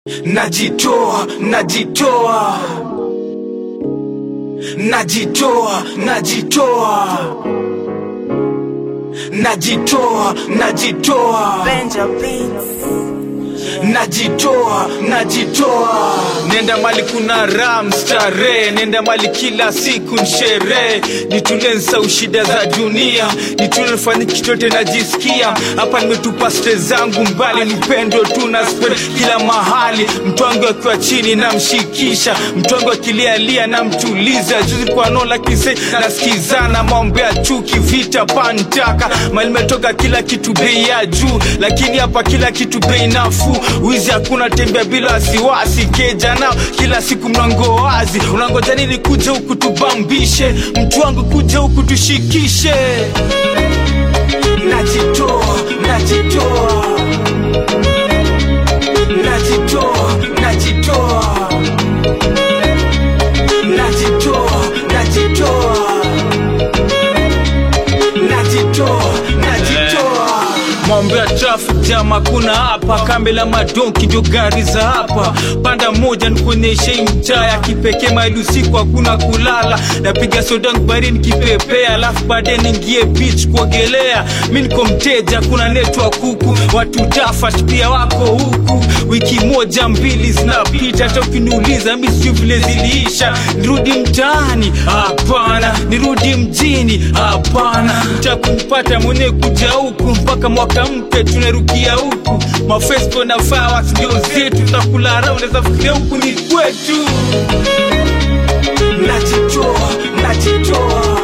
najitoa najitoa najitoa najitoa najitoa najitoa Benja Beats. najitoa najitoa nenda mali kuna ram starehe nenda mali kila siku nsherehe nitulie nsau shida za dunia nitulie nifanye kichote najisikia hapa nimetupa stre zangu mbali nipendo tu na spend kila mahali mtwangu akiwa chini namshikisha mtwangu akilialia namtuliza juzi kwa nola kise nasikizana maombe ya chuki vita pantaka mali metoka kila kitu bei ya juu lakini hapa kila kitu bei nafuu wizi hakuna tembea bila wasiwasi keja nao kila siku mlango wazi unangoja nini kuja huku tubambishe mtu wangu kuja huku tushikishe najitoa najitoa najitoa najitoa najitoa najitoa najitoa najitoa mambo ya traffic jam hakuna hapa kambi la madonki ndio gari za hapa panda moja nikuonyeshe hii mtaa ya kipekee maili usiku hakuna kulala napiga sodangu barini kipepea alafu baadaye niingie beach kuogelea mi niko mteja kuna network huku watu tafat pia wako huku wiki moja mbili zinapita hata ukiniuliza mi sijui vile ziliisha nirudi mtaani hapana nirudi mjini hapana takumpata mwenyewe kuja huku mpaka mwaka mpya tunarukia huku mafesco na fawas ndio zetu tutakula raha unaweza fikiria huku ni kwetu najitoa najitoa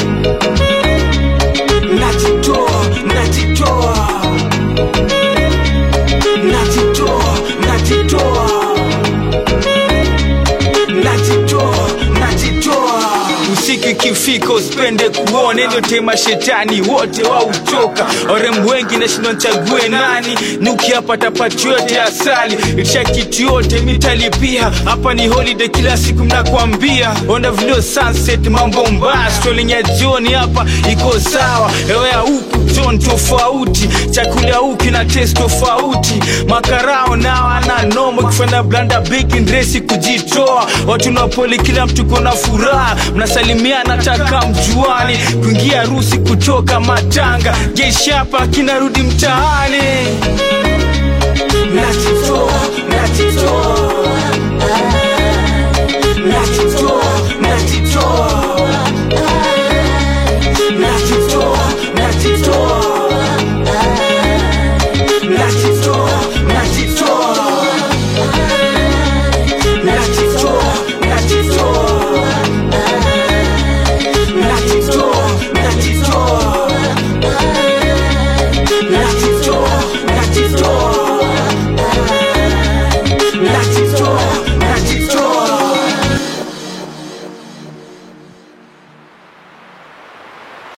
najitoa najitoa najitoa najitoa najitoa najitoa usiku ikifika usipende kuona ndio tema shetani wote wautoka warembo wengi nashindwa nchague nani nukiapata pati yote asali itisha kitu yote mitalipia hapa ni holiday kila siku mnakwambia onda vilio sunset mambo mbaya strolling jioni hapa iko sawa hewa ya huku ton tofauti chakula huku na test tofauti makarao nao ana nomo kufanya blanda big ndresi kujitoa watu napoli kila mtu kona furaha mnasalimiana taka mjuani kuingia harusi kutoka matanga jeshi hapa kinarudi mtaani najitoa